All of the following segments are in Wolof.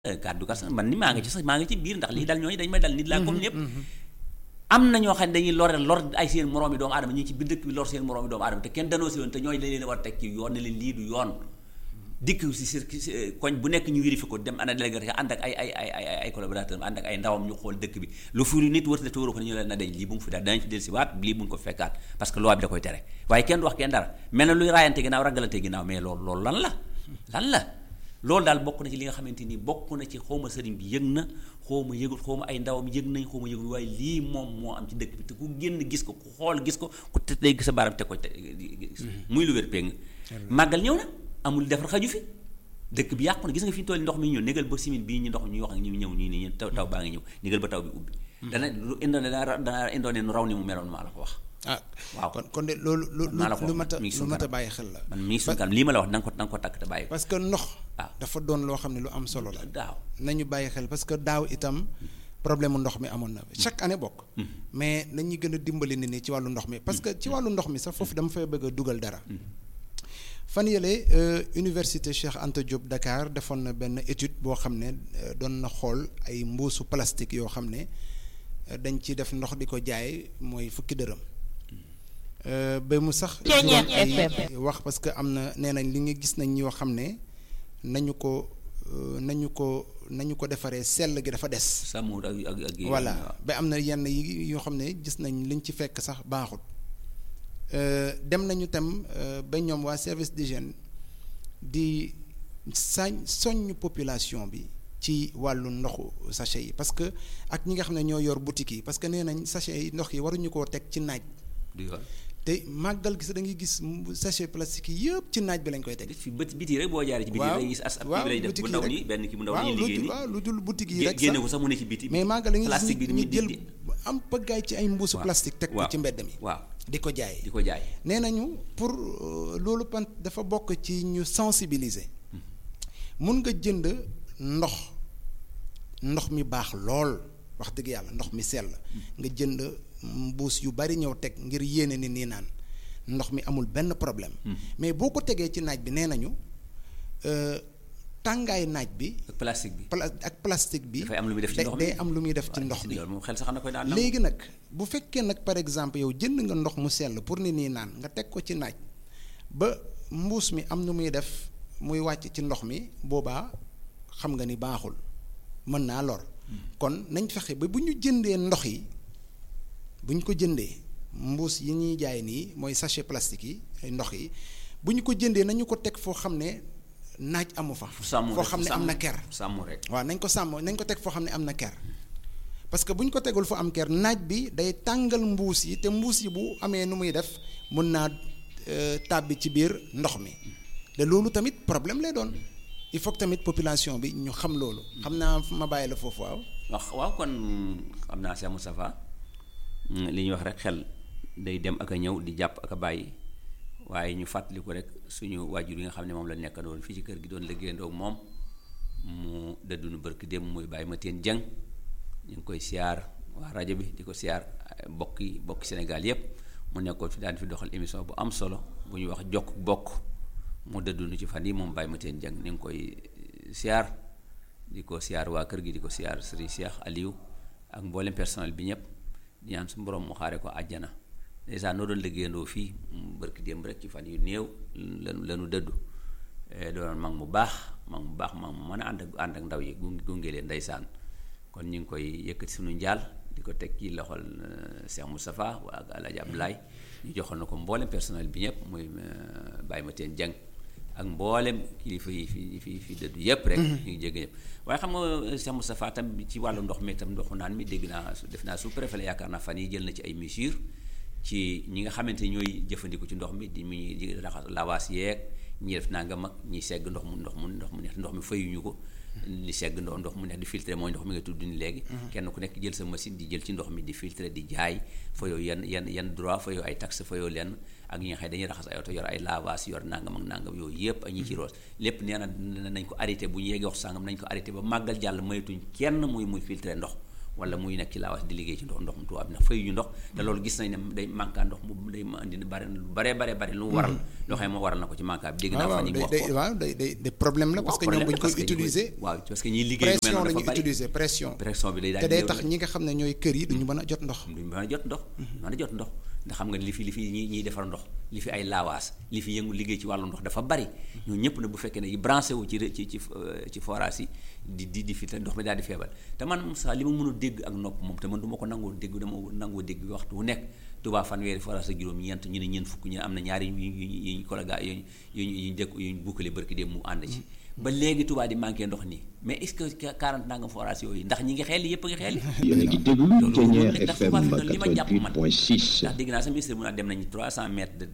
kàddu gas man ni maa ngi ci sax maa ngi ci biir ndax lii dal ñooñu dañ may dal nit laa comme ñëpp am na ñoo xam ne dañuy lore lor ay seen moroomi doomu aadama ñu ngi ci biir dëkk bi lor seen moroomi doomu aadama te kenn danoo si woon te ñooñu dañ leen war a teg ci yoon ne leen lii du yoon dikk si si koñ bu nekk ñu vérifié ko dem ana délégué ànd ak ay ay ay ay ay collaborateur ànd ak ay ndawam ñu xool dëkk bi lu fi nit wër te wóoru ko ne ñu leen na dañ lii bu mu fi daal danañ fi del si waat lii bu mu ko fekkaat parce que loi bi da koy tere waaye kenn du wax kenn dara mel na luy raayante ginnaaw ragalante ginnaaw mais loolu loolu lan la lan la loolu daal bokk na ci li nga xamante ni bokk na ci xawma sëriñ bi yëg na xawma yëgul xawma ay ndawam yëg nañ xawma yëgul waaye lii moom moo am ci dëkk bi te ku génn gis ko ku xool gis ko ku te day gis sa baaram teg ko gis muy lu wér péng màggal ñëw na amul defar xaju fi dëkk bi yàqu na gis nga fi ñu toll ndox mi ñëw négal ba simin bii ñu ndox ñuy wax ak ñu ñëw nii nii taw taw baa ngi ñëw négal ba taw bi ubbi dana lu indoone dana indoone nu raw ni mu meloon maa la ko wax ah waaw kon kon de loolu lu lu mat a lu mat a bàyyi xel la man mi ngi suñu kanam lii ma la wax da nga ko da nga ko takk te bàyyi ko parce que ndox waaw dafa doon loo xam ne lu am solo la daaw nañu bàyyi xel parce que daaw itam problème mu ndox mi amoon na chaque année bokk mais nañu gën a dimbali nit ñi ci wàllu ndox mi parce que ci wàllu ndox mi sax foofu dama fay bëgg a dugal dara fan yële université Cheikh Anta Diop Dakar defoon na benn étude boo xam ne doon na xool ay mbuusu plastique yoo xam ne dañ ci def ndox di ko jaay mooy fukki dërëm ba mu sax ay wax parce que am na nee nañ li nga gis nañ ñoo xam ne nañu ko nañu ko nañu ko defaree sell gi dafa des sàmmut ak ak ak voilà ba am na yenn yi yoo xam ne gis nañ liñ ci fekk sax baaxut dem nañu tam ba ñoom waa service d'hygiène di sañ soññ population bi ci wàllu ndoxu sachet yi parce que ak ñi nga xam ne ñoo yor boutique yi parce que nee nañ sachet yi ndox yi waruñu koo teg ci naaj te màggal gis da ngay gis sachet plastique yi yëpp ci naaj bi lañ koy teg. fi bët biti rek boo jaaree ci biti rek gis as ab waaw kii lay def bu ndaw nii benn kii bu ndaw nii liggéey nii waaw lu dul boutique yi rek génne ko sax mu ne ci biti mais màggal da ngay plastique bi gis ñu jël am pëggaay ci ay mbuusu plastique teg ko ci mbedd mi waaw di ko jaay di ko jaay nee nañu pour loolu pan dafa bokk ci ñu sensibiliser mun nga jënd ndox ndox mi baax lool wax dëgg yàlla ndox mi sell nga jënd mbuus yu bari ñëw teg ngir yéene ni nii naan ndox mi amul benn problème mais boo ko tegee ci naaj bi nee nañu tàngaay naaj bi ak plastique bi ak plastique bi dafay am lu muy def ci ndox mi day am lu muy def ci ndox mi loolu moom xel sax na koy daan léegi nag bu fekkee nag par exemple yow jënd nga ndox mu sell pour ni nii naan nga teg ko ci naaj ba mbuus mi am nu muy def muy wàcc ci ndox mi boobaa xam nga ni baaxul mën naa lor kon nañ fexe ba bu ñu jëndee ndox yi bu ñu ko jëndee mbuus yi ñuy jaay nii mooy sachet plastique yi ndox yi bu ñu ko jëndee nañu ko teg foo xam ne naaj amu fa. foo xam ne am na ker. sàmm rek waaw nañ ko sàmm nañ ko teg foo xam ne am na ker parce que bu ñu ko tegul fu am ker naaj bi day tàngal mbuus yi te mbuus yi bu amee nu muy def mun naa tàbbi ci biir ndox mi te loolu tamit problème lay doon il faut que tamit population bi ñu xam loolu. xam naa ma bàyyi la foofu waaw. wax waaw kon xam naa Cheikh Moustapha li ñuy wax rek xel day dem ak a ñëw di jàpp ak a bàyyi waaye ñu fàttaliku rek suñu waajur yi nga xam ne moom la nekk doon fii ci kër gi doon liggéeyandoo ak moom mu dëddunu bërki dem muy bàyyi ma teen jëng ñu ngi koy siyaar waa rajo bi di ko siyaar bokk yi bokk Sénégal yépp mu nekkoon fi daan fi doxal émission bu am solo bu ñuy wax jokk bokk mu dëddunu ci fan yi moom bàyyi ma teen jëng ni ngi koy siyaar di ko siyaar waa kër gi di ko siyaar Serigne Cheikh Aliou ak mboolem personnel bi ñëpp di ñaan suñu borom mu xaare ko àjjana dèjà noo doon liggéeyandoo fii barki démb rek ci fan yu néew lanu lanu dëddu doon mag mu baax mag mu baax mag mu mën a ànd ak ànd ak ndaw yi gunge gunge leen ndeysaan kon ñu ngi koy yëkkati suñu njaal di ko teg ci loxol Cheikh Moustapha waa ak Alaaji Abdoulaye ñu joxoon na ko mboolem personnel bi ñëpp muy bàyyi ma teen jàng ak mboolem kilifa yi fi fi fi dëddu yëpp rek ñu ngi jégg ñëpp waaye xam nga Cheikh Moustapha tam ci wàllu ndox mi tam ndoxu naan mi dégg naa def naa sous-préfet la yaakaar naa fan yi jël na ci ay mesures ci ñi nga xamante ni ñooy jëfandiku ci ndox mi di mu di raxas lawaas yeeg ñi def naa nga mag ñi segg ndox mu ndox mu ndox mu neex ndox mi fayuñu ko di segg ndox ndox mu neex di filtré mooy ndox mi nga tudd ni léegi kenn ku nekk jël sa machine di jël ci ndox mi di filtré di jaay fa yow yenn yenn yenn droit fa yow ay taxe fa yow lenn ak ñi nga xam ne dañuy raxas ay oto yor ay lavage yor nangam ak nangam yooyu yëpp ak ñi ci roos lépp nee na nañ ko arrêté bu ñu yeggee wax sàngam nañ ko arrêté ba màggal jàll maytuñ kenn muy muy filtré ndox wala muy nekk ci laawas di liggéey ci ndox ndox mu tubaab bi ndax fay ñu ndox te loolu gis nañ ne day manqué ndox mu day ma indi bare lu bare bare bare lu waral loo xam ne moo waral na ko ci manqué bi dégg naa fa ñu ngi wax ko waaw day day day problème la parce que ñoom bu ñu koy utiliser waaw parce que ñiy liggéey pression la ñuy utiliser pression pression bi day daal te day tax ñi nga xam ne ñooy kër yi duñu mën a jot ndox duñu mën a jot ndox mën a jot ndox ndax xam nga li fi li fi ñi ñiy defar ndox li fi ay laawaas li fi yëngu liggéey ci wàllu ndox dafa bari ñoo ñëpp ne bu fekkee ne yi branché wu ci ci ci ci forage yi di di di fi te ndox mi daal di feebal te man Moussa li ma mën a dégg ak nopp moom te man du ma ko nangoo dégg dama nangoo dégg waxtu wu nekk Touba fanweeri forage ak juróom ñeent ñu ne ñeent fukk ñu ne am na ñaari yu ñu ñu collègue yuñ yuñ yuñ dëkk yuñ bukkale barki dem mu ànd ci ba léegi Touba di manqué ndox nii mais est-ce que 40 nangam forage yooyu ndax ñi ngi xeel yëpp a ngi xeel yéen a ngi déglu Thiéniere FM li ma jàpp man 88.6 ndax dégg naa sa ministre mu naa dem nañu 300 mètres de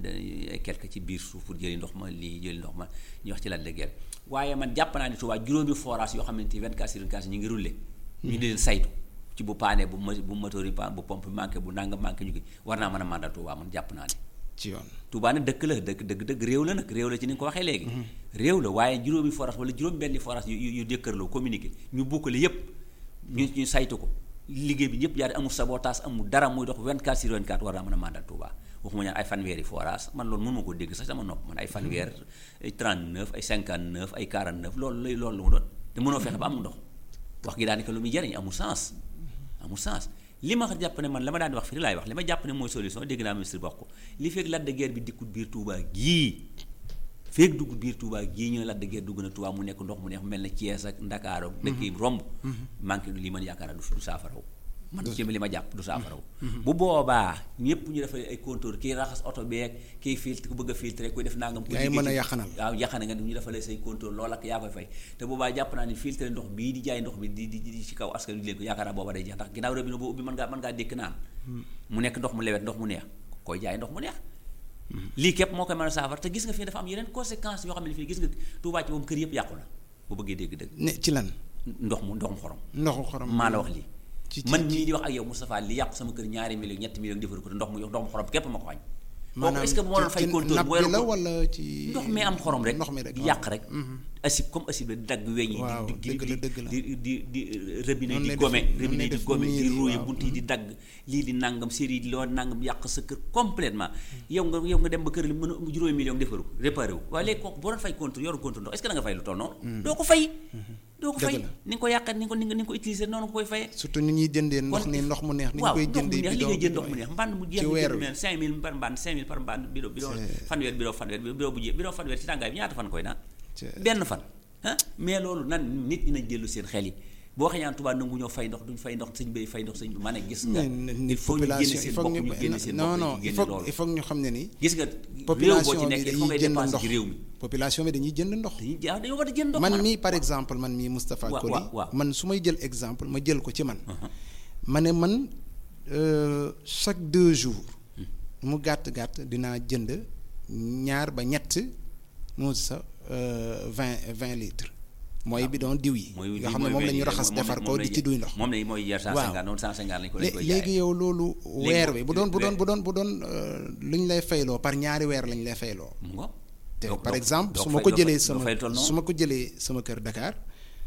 de quelque ci biir suuf pour jëli ndox ma lii jëli ndox ma ñu wax ci Lac de Guiers waaye man jàpp naa ni Touba juróomi forage yoo xamante ni 24 sur 24 ñu ngi roulé ñu di leen saytu ci bu paanee bu bu moteur yi paan bu pompe manqué bu nanga manqué ñu gi war naa mën a mandal Touba man jàpp naa ne ci yoon Touba nag dëkk la dëkk dëgg dëgg réew la nag réew la ci ni nga ko waxee léegi réew la waaye juróomi forage wala juróom benni forage yu yu jëkkërloo communiqué ñu bukkale yépp ñu ñu saytu ko liggéey bi ñëpp jaar amul sabotage amul dara muy dox 24 sur 24 war naa mën a mandal Touba waxuma ñaan ay fanweeri forage man loolu mënu ma ko dégg sax sama nopp man ay fanweer ay 39 ay 59 ay 49 loolu lay loolu lu mu doon te mënoo fexe ba am ndox wax gi daanaka lu muy jariñ amul sens amul sens li ma jàpp ne man la ma daan wax fii laay wax li ma jàpp ne mooy solution dégg naa ministre wax ko li fekk Lac de Guiers bi dikkut biir Touba gii fekk dugg biir Touba gii ñu ne Lac de Guiers dugg na Touba mu nekk ndox mu neex mel na Thiès ak Ndakaaru dëkk yi romb manqué li man yaakaar naa du saafaraw man ci li ma jàpp du saafaraw bu boobaa ñëpp ñu defal ay compteur kii raxas oto beeg kii filtre ku bëgg a filtre kuy def nangam yaay mën a yàqanal waaw yàqana nga ñu defalee say compteur loolu ak yaa koy fay te boobaa jàpp naa ni filtre ndox bii di jaay ndox bi di di di ci kaw askan wi leen ko yaakaar naa booba day jeex ndax ginnaaw robinet boo ubbi mën ngaa mën ngaa dékk naan mu nekk ndox mu lewet ndox mu neex koy jaay ndox mu neex lii képp moo koy mën a saafara te gis nga fii dafa am yeneen conséquences yoo xam ne fii gis nga Touba ci moom kër yëpp yàqu na bu bëggee dégg dëgg ne ci lan ndox mu ndoxum xorom ndoxu xorom maa la wax lii ci man mii di wax ak yow Moustapha li yàqu sama kër ñaari millions ñetti millions defaru ko te ndox mu ndox mu xorom képp ma ko wañ kooku est-ce que bu ma doon fay compteur napp bi la wala ci ndox mi am xorom rek ndox mi rek di yàq rek acide comme acide la di dagg weñ yi waaw di dëgg la dëgg la di di di robinet Noonu di lay gome def- noonu robinet lay di def gome di miir yi, rouillé waaw. bunt yi di dagg lii di nangam série yi loo nangam yàq sa kër complètement yow nga yow nga dem ba kër li mën a juróomi million defaru ko réparé wu waaye léegi kooku boo doon fay compteur yoru compteur ndox est-ce que da nga fay lu toll noonu doo ko fay doo ko Dëgg fay la. ni nga ko yàqat ni nga ko ni nga ni nga ko utiliser noonu nga koy fayee surtout ni ñuy jëndee ndox ni ndox mu neex ni ñu waaw koy ndox mu jëndee neex li bidon ngay jënd ndox mu bidon neex mbànd mu jeex ci nga weer jënd wi. neen cinq mille par mbànd cinq mille par mbànd bidon bidon fanweer bidon fanweer bidon bu jeex bidon fanweer ci tàngaay bi ñaata fan koy naan C'est- benn fan ah mais loolu nan nit ñi nañ dellu seen xel yi boo xëy naan Tuubaa nangu ñoo fay ndox duñ fay ndox sëñ bay fay ndox sëñ bi ma ne gis nga mais il ni faut ñu génne population il seen faut bopp ñu ñu génne seen non bopp non ñu il génne faut loolu il faut ñu xam ne ni gis nga réew boo ci population nekk bi il faut ngay dañuy jënd dépenser ndox ci réew mi population bi dañuy jënd ndox dañuy jaa dañoo war a jënd ndox man maanaam. mii par exemple man mii Moustapha Waaw, Koli waaw, waaw. man su may jël exemple ma jël ko ci man ma ne man euh, chaque deux jours mu gàtt gàtt dinaa jënd ñaar ba ñett moo sa vingt vingt litres mooy bidon diw yi mooy yoo xam ne moom la ñu raxas defar ko di ci duy ndox moom la mooy jar cent Waaw. cinquante noonu cent cinquante lañ ko lañ lé- koy léegi jaayee yow loolu weer wi bu doon bu doon weer- bu doon bu doon euh, lu ñu lay fayloo par ñaari weer lañ lay fayloo mu ngo te Donc- par donc- exemple donc su ma fay- ko doo jëlee fay- doo sama fay toll noonu. su ma ko jëlee sama kër Dakar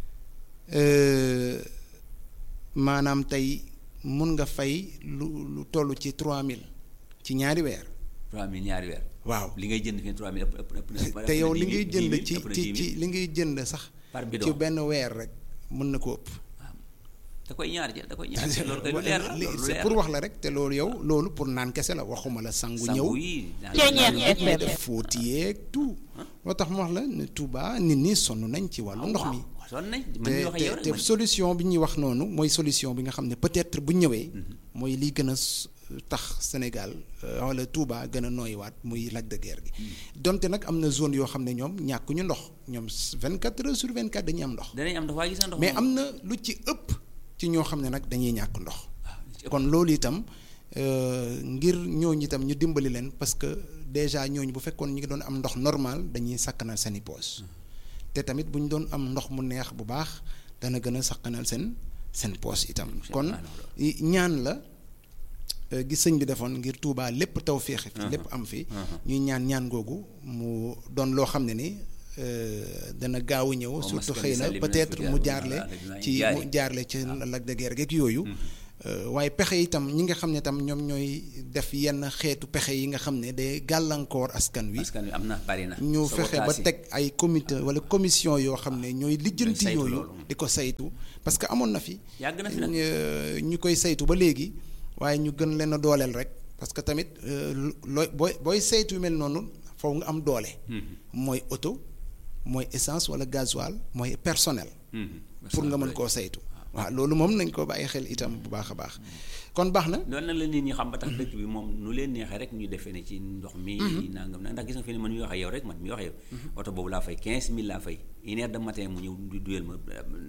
euh, maanaam tey mun nga fay lu lu toll ci 3000 ci ñaari weer trois mille ñaari weer waaw li ngay jënd fi trois mille ëpp ëpp ëpp na- ëpp te na yow dix li mille, ngay dix jënd mille, ci ëpp na ci dix ci mille. li ngay jënd sax Par bidon. ci benn weer rek mën na ko ëpp da koy ñaar jël da koy ñaar jël loolu koy lu leer la Li- loolu lu c'est leer pour la. wax la rek te loolu yow loolu pour naan kese la waxuma la sangu ñëw sangu yi Ceeñeer léegi FM. def fóoti yeeg tout moo tax mu wax la ne Touba nit ñi sonn nañ ci wàllu ndox mi waaw sonn nañ man mii wax ak yow te rek te man- solution bi ñuy wax noonu mooy solution bi nga xam ne peut-être bu ñëwee mooy liy gën a s- tax Sénégal euh, wala Touba gën a nooyiwaat muy Lac de Guiers gi donte nag am na zone yoo xam ne ñoom ñàkkuñu ndox ñoom 24 heures sur 24 dañuy am ndox danañ am ndox waaye gis nga ndox mais moom- am na lu ci ëpp ci ñoo xam ne nag dañuy ñàkk ndox waaw li ci ëpp. kon loolu itam euh, ngir ñooñu itam ñu dimbali leen parce que déjà ñooñu bu fekkoon ñu ngi doon am ndox normal dañuy sakkanal seeni poos te tamit bu ñu doon am ndox mu neex bu baax dana gën a sakkanal seen seen poos itam kon i- ñaan la euh, gis sëñ bi defoon ngir Touba lépp taw féexe fi lépp am fi ñuy ñaan ñaan googu mu doon loo xam ne ni dana gaaw a ñëw surtout xëy na peut-être mu jaarle ci mu jaarle ci Lac de Guiers geeg yooyu waaye pexe itam ñi nga xam ne tam ñoom ñooy def yenn xeetu pexe yi nga xam ne day gàllankoor askan wi. askan wi am na bari na. ñu fexe ba teg ay comité wala commission yoo xam ne ñooy lijjanti yooyu. di ko saytu parce que amoon na fi. yàgg na fi nag ñu koy saytu ba léegi waaye ñu gën leen a dooleel rek parce que tamit looy booy booy saytu yu mel noonu foofu nga am doole. mooy oto mooy essence wala gasoil mooy personnel. pour nga mën koo saytu. waaw loolu moom nañ ko bàyyi xel itam bu baax a baax kon baax na. loolu nag la nit ñi xam ba tax dëkk bi moom nu leen neexee rek ñu defee ne ci ndox mi. nangam nag ndax gis nga fi ne man mi wax ak yow rek man mi wax ak yow. oto boobu laa fay 15000 laa fay une heure de matin mu ñëw du duyal ma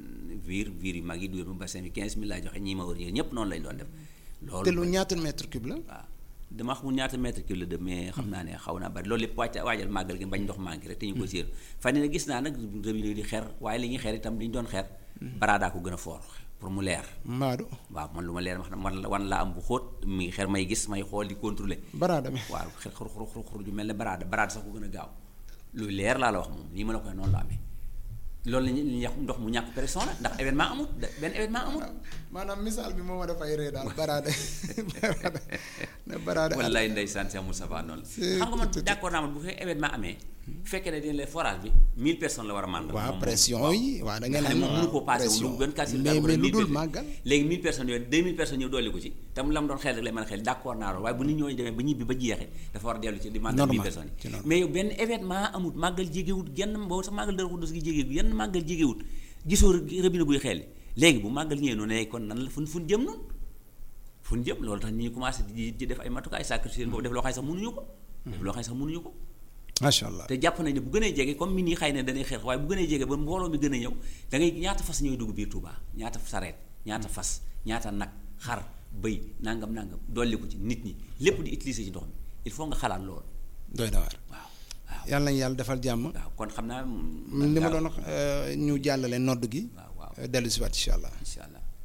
viir viir yu mag yi duyal ma bassin bi 15000 laa joxe ñii ma wër ñëpp noonu lañ doon def. loolu te lu ñaata mètre cube la. waaw dama xamul ñaata mètre cube la de mais xam naa ne xaw naa bari loolu lépp wàcc waajal màggal gi bañ ndox manqué rek te ñu ko séer fan ne gis naa nag robinet di xeer waaye li ñuy xeer itam li ñu doon xeer baraadaa ko gën a foor pour mu leer. Maadu. waaw man lu ma leer wax man wan laa am bu xóot mi ngi xeer may gis may xool di contrôler. baraada mi waaw xeer xur xur xur ju mel ne baraada baraada sax ko gën a gaaw luy leer laa la wax moom nii ma la koy noonu la amee loolu la ñuy wax ndox mu ñàkk pression la ndax événement amul benn événement amul. maanaam misaal bi moo ma dafay ree daal baraada baraada ne baraada. wallaay ndeysaan Cheikh Moustapha noonu la. xam nga man d'accord naa man bu fekkee événement amee. fekkee ne dañ lay forage bi 1000 personnes la war a màndal. waaw pression yi waaw da ngeen xam ne moom mënu koo passé wu lu gën kaa si mais mais lu dul màggal léegi 1000 personnes yooyu 2000 personnes ñëw dolli ko ci tam la mu doon xel rek lay mën a xel d'accord naa loolu waaye bu nit ñooñu demee ba ñibbi ba jeexee dafa war a dellu ci di màggal 1000 personnes yi mais yow benn événement amut màggal jégewut genn boobu sax màggal dara xudus gi jégewut yenn màggal jégewut gisoo robinet buy xel léegi bu màggal ñëwee noonu kon nan la fun fun jëm noonu fun jëm loolu tax ñi commencé di di def ay matukaay sacrifice boobu def loo xam ne sax mënuñu ko def loo xam ne sax mënuñu ko macha allah te jàpp nañ ne bu gënee jege comme min yi xëy na dañuy xeex waaye bu gënee jege ba mbooloo mi gën a ñëw da ngay ñaata fas ñooy dugg biir Touba ñaata sareet ñaata fas ñaata nag xar bëy nangam nangam dolli ko ci nit ñi lépp di utiliser ci ndox mi il faut nga xalaat loolu. doy na waar. waaw waaw yàlla nañu yàlla defal jàmm. waaw kon xam naa. li ma doon wax ñu jàllale nodd gi. waaw waaw dellu si waat incha allah. incha allah.